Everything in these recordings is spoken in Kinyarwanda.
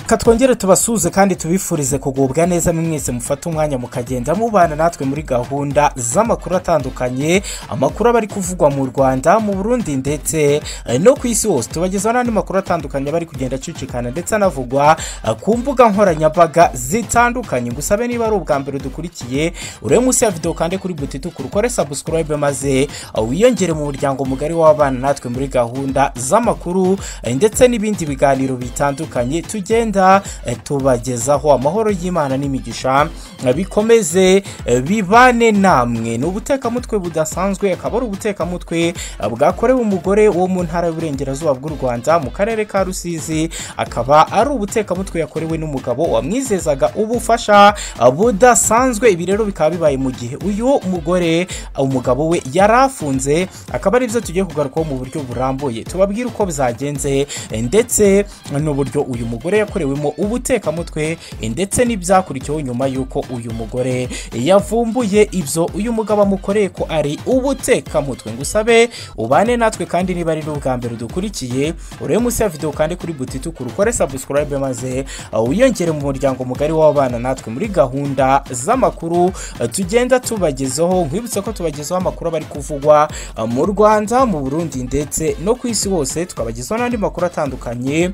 reka twongere tubasuhuze kandi tubifurize kugubwa neza mwese mufate umwanya mukagenda mubana natwe muri gahunda z'amakuru atandukanye amakuru aba ari kuvugwa mu rwanda mu burundi ndetse eh, no ku isi hose tubagezaho n'andi makuru atandukanye aba ari kugenda acicikana ndetse anavugwa eh, ku mbuga nkoranyambaga zitandukanye ngusabe niba ari ubwa mbere dukurikiye urebe munsi ya videwo kandi kuri butituku ukore sabusikarayibe maze eh, wiyongere mu muryango mugari w'abana natwe muri gahunda z'amakuru eh, ndetse n'ibindi biganiro bitandukanye tugenda eh, tubagezaho amahoro y'imana n'imigisha eh, bikomeze eh, bibane namwe ni ubutekamutwe budasanzwe akaba ari ubutekamutwe eh, bwakorewe umugore wo mu ntara y'uburengerazuba bw'u rwanda mu karere ka rusizi akaba ari ubutekamutwe yakorewe n'umugabo wamwizezaga ubufasha eh, budasanzwe ibi rero bikaba bibaye mu gihe uyu mugore eh, umugabo we yari afunze akaba ari byo tugiye kugarukaho mu buryo burambuye tubabwire uko bizagenze eh, ndetse n'uburyo uyu mugore yakorewemo ubutekamutwe eh, ndetse n'ibyakurikiyeho nyuma y'uko uyu mugore yavumbuye ibyo uyu mugabo amukoreye ko ari ubutekamutwe ngo usabe ubane natwe kandi niba ari n'ubwa mbere dukurikiye urebe munsi ya videwo kandi kuri butituku ukore sabusikarayibe maze eh, wiyongere mu muryango mugari w'abana natwe muri gahunda z'amakuru eh, tugenda tubagezaho nkwibutsa ko tubagezaho amakuru aba ari kuvugwa eh, mu rwanda mu burundi ndetse no ku isi hose tukabagezaho n'andi makuru atandukanye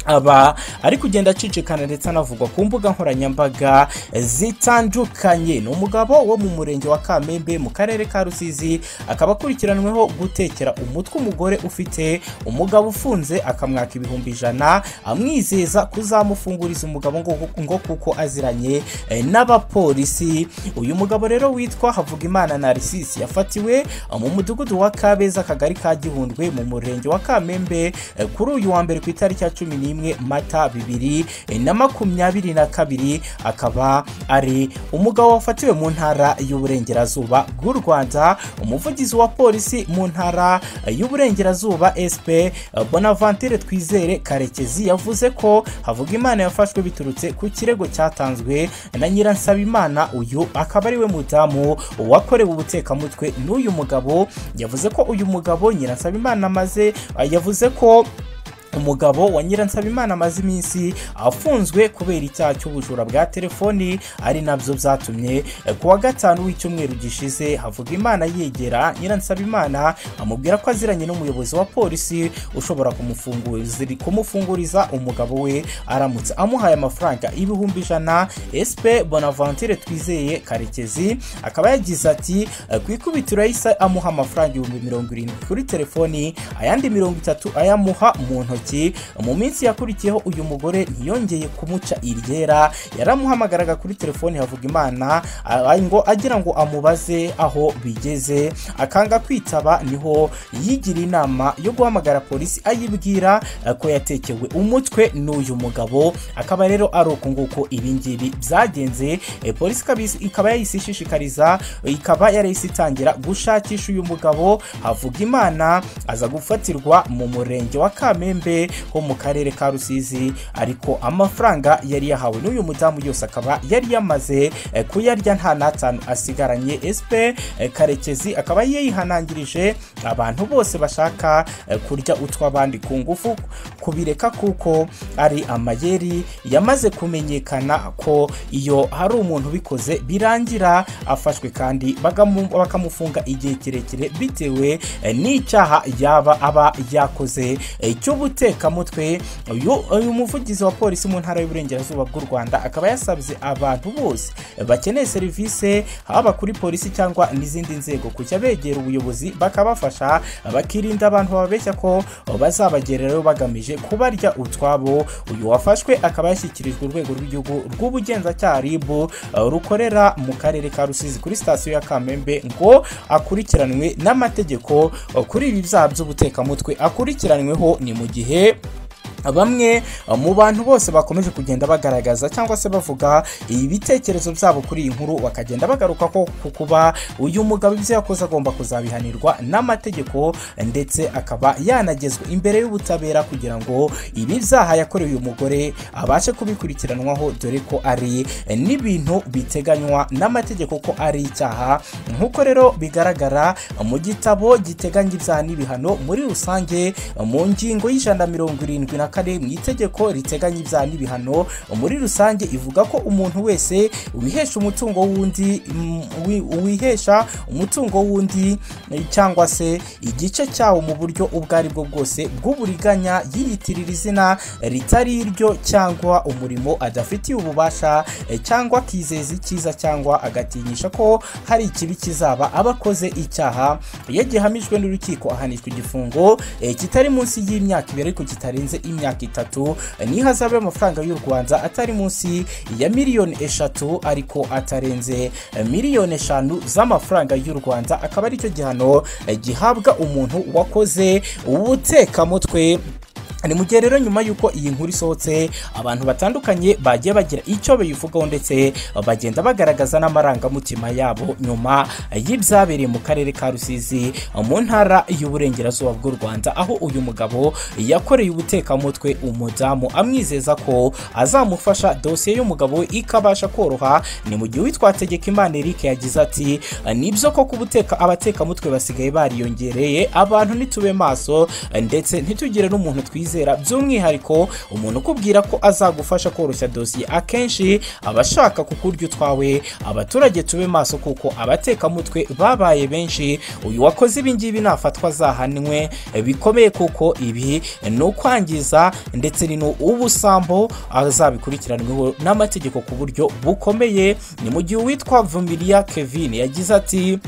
aba ari kugenda acicikana ndetse anavugwa ku mbuga nkoranyambaga zitandukanye ni umugabo wo mu murenge wa kamembe mu karere ka rusizi akaba akurikiranweho gutekera umutwe umugore ufite umugabo ufunze akamwaka ibihumbi ijana amwizeza kuzamufunguriza umugabo ngo, ngo kuko aziranye eh, n'abapolisi uyu mugabo rero witwa havugimana narisisi yafatiwe eh, mu mudugudu wa kabeza akagari ka gihundwe mu murenge wa kamembe eh, kuri uyu wa mbere ku itariki ya cumi n'imwe n'imwe mata bibiri na makumyabiri na kabiri akaba ari umugabo wafatiwe mu ntara y'uburengerazuba bw'u rwanda umuvugizi wa polisi mu ntara y'uburengerazuba sp bonavantere twizere karekezi yavuze ko havuga imana yafashwe biturutse ku kirego cyatanzwe na nyiransabimana uyu akaba ariwe mudamu wakorewe ubutekamutwe n'uyu mugabo yavuze ko uyu mugabo nyiransabimana amaze yavuze ko umugabo wa nyiransabimana amaze iminsi afunzwe kubera icyaha cy'ubujura bwa telefoni ari nabyo byatumye ku wa gatanu w'icyumweru gishize havuga imana yegera nyiransabimana amubwira ko aziranye n'umuyobozi wa polisi ushobora kumufunguriza kumufunguriza umugabo we aramutse amuhaye amafaranga ibihumbi ijana esipe bonavantere twizeye karekezi akaba yagize ati ku ikubitiro yahise amuha amafaranga ibihumbi mirongo irindwi kuri telefoni ayandi mirongo itatu ayamuha mu ntoki intoki mu minsi yakurikiyeho uyu mugore ntiyongeye kumuca iryera yaramuhamagaraga kuri telefoni havuga imana ngo agira ngo amubaze aho bigeze akanga kwitaba niho yigira inama yo guhamagara polisi ayibwira ko yatekewe umutwe n'uyu mugabo akaba rero ari uku nguko ibingibi byagenze polisi ikaba yahise ishishikariza ikaba yarahise itangira gushakisha uyu mugabo havuga imana aza gufatirwa mu murenge wa kamembe ho mu karere ka rusizi ariko amafaranga yari yahawe n'uyu mudamu yose akaba yari yamaze kuyarya nta n'atanu asigaranye esipe karekezi akaba yihanangirije abantu bose bashaka kurya utw'abandi ku ngufu kubireka kuko ari amayeri yamaze kumenyekana ko iyo hari umuntu ubikoze birangira afashwe kandi bakamufunga igihe kirekire bitewe n'icyaha yaba aba yakoze cy'ubutegetsi umutekamutwe uyu muvugizi wa polisi mu ntara y'uburengerazuba bw'u rwanda akaba yasabye abantu bose bakeneye serivisi haba kuri polisi cyangwa n'izindi nzego kujya begera ubuyobozi bakabafasha bakirinda abantu bababeshya ko bazabagererayo bagamije kubarya utwabo uyu wafashwe akaba yashyikirijwe urwego rw'igihugu rw'ubugenzacyaha rib rukorera mu karere ka rusizi kuri sitasiyo ya kamembe ngo akurikiranwe n'amategeko kuri ibi byaha by'ubutekamutwe akurikiranweho ni mu gihe gihe bamwe mu bantu bose bakomeje kugenda bagaragaza cyangwa se bavuga ibitekerezo byabo kuri iyi nkuru bakagenda bagaruka ko kuba uyu mugabo ibyo yakoze agomba kuzabihanirwa n'amategeko ndetse akaba yanagezwa imbere y'ubutabera kugira ngo ibi byaha yakorewe uyu mugore abashe kubikurikiranwaho dore ko ari n'ibintu biteganywa n'amategeko ko ari icyaha nk'uko rero bigaragara mu gitabo giteganya ibyaha n'ibihano muri rusange mu ngingo y'ijana mirongo irindwi na kane mu itegeko riteganya ibyaha n'ibihano muri rusange ivuga ko umuntu wese wihesha umutungo w'undi mm, wi- wihesha umutungo w'undi eh, cyangwa se igice cyawo mu buryo ubwo ari bwo bwose bw'uburiganya yiyitirira izina ritari iryo cyangwa umurimo adafitiye ububasha eh, cyangwa akizeza icyiza cyangwa agatinyisha ko hari ikibi kizaba aba akoze icyaha iyo gihamijwe n'urukiko ahanishwa igifungo eh, kitari munsi y'imyaka ibiri ariko kitarenze imyaka itatu eh, n'ihazabu y'amafaranga y'u Rwanda atari munsi ya miliyoni eshatu ariko atarenze eh, miliyoni eshanu z'amafaranga y'u Rwanda akaba aricyo gihano eh, gihabwa umuntu wakoze ubutekamutwe ni mu gihe rero nyuma y'uko iyi nkuru isohotse abantu batandukanye bagiye bagira icyo bayivugaho ndetse bagenda bagaragaza n'amarangamutima yabo nyuma y'ibyabereye mu karere ka rusizi mu ntara y'uburengerazuba bw'u rwanda aho uyu mugabo yakoreye ubutekamutwe umudamu amwizeza ko azamufasha dosiye y'umugabo we ikabasha koroha ni mu gihe uwitwa Tegekimana Eric yagize ati nibyo koko ubuteka abatekamutwe basigaye bariyongereye abantu nitube maso ndetse ntitugire n'umuntu twizera by'umwihariko umuntu ukubwira ko azagufasha koroshya dosiye akenshi aba ashaka kukurya utwawe abaturage tube maso kuko abatekamutwe babaye benshi uyu wakoze ibi ngibi nafatwa azahanwe bikomeye kuko ibi ni ukwangiza ndetse ni ubusambo azabikurikiranweho n'amategeko ku buryo bukomeye ni mu gihe uwitwa Vumiliya Kevin yagize ati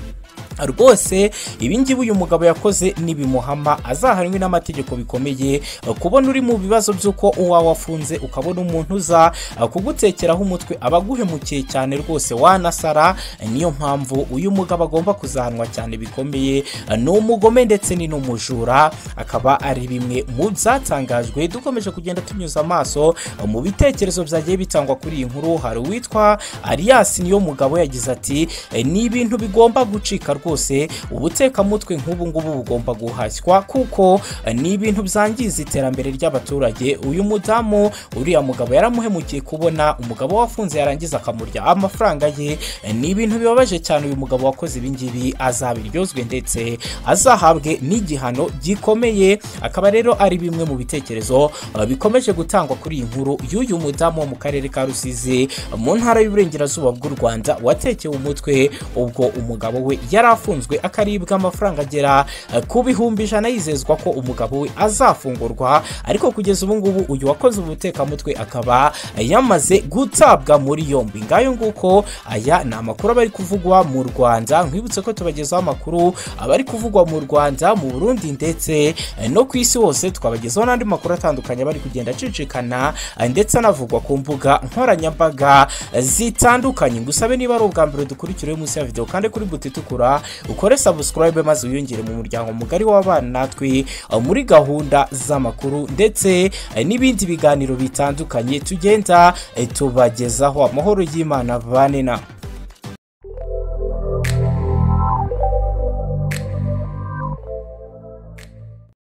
rwose ibingibi uyu mugabo yakoze nibimuhama azahanwe n'amategeko bikomeye kubona uri mu bibazo by'uko uwa wafunze ukabona umuntu uza kugutekeraho umutwe aba aguhemukiye cyane rwose wanasara niyo mpamvu uyu mugabo agomba kuzahanwa cyane bikomeye ni umugome ndetse ni n'umujura akaba ari bimwe mu byatangajwe dukomeje kugenda tunyuza amaso mu bitekerezo byagiye bitangwa kuri iyi nkuru hari uwitwa Arias niyo mugabo yagize ati ni ibintu bigomba gucika rwose ubutekamutwe nk'ubu ngubu bugomba guhashywa kuko eh, ni ibintu byangiza iterambere ry'abaturage uyu mudamu uriya mugabo yaramuhemukiye kubona umugabo wafunze yarangiza akamurya amafaranga ye eh, ni ibintu bibabaje cyane uyu mugabo wakoze ibingibi azabiryozwe ndetse azahabwe n'igihano gikomeye akaba rero ari bimwe mu bitekerezo eh, bikomeje gutangwa kuri iyi nkuru y'uyu mudamu wo mu karere ka rusizi mu ntara y'uburengerazuba bw'u rwanda watekewe umutwe ubwo umugabo we yari afunzwe akaribwa amafaranga agera eh, ku bihumbi ijana yizezwa ko umugabo we azafungurwa ariko kugeza ubu ngubu uyu wakoze ubutekamutwe akaba eh, yamaze gutabwa muri yombi ngayo nguko aya ni amakuru aba ari kuvugwa mu rwanda nkwibutse ko tubagezaho amakuru aba ari kuvugwa mu rwanda mu burundi ndetse eh, no ku isi hose twabagezaho n'andi makuru atandukanye aba ari kugenda acicikana eh, ndetse anavugwa ku mbuga nkoranyambaga eh, zitandukanye ngusabe niba ari ubwa mbere dukurikira munsi ya videwo kandi kuri buti itukura ukore subscribe maze wiyongere mu muryango mugari w'abana natwe eh, muri gahunda z'amakuru ndetse eh, n'ibindi biganiro bitandukanye tugenda eh, tubagezaho amahoro y'imana bane na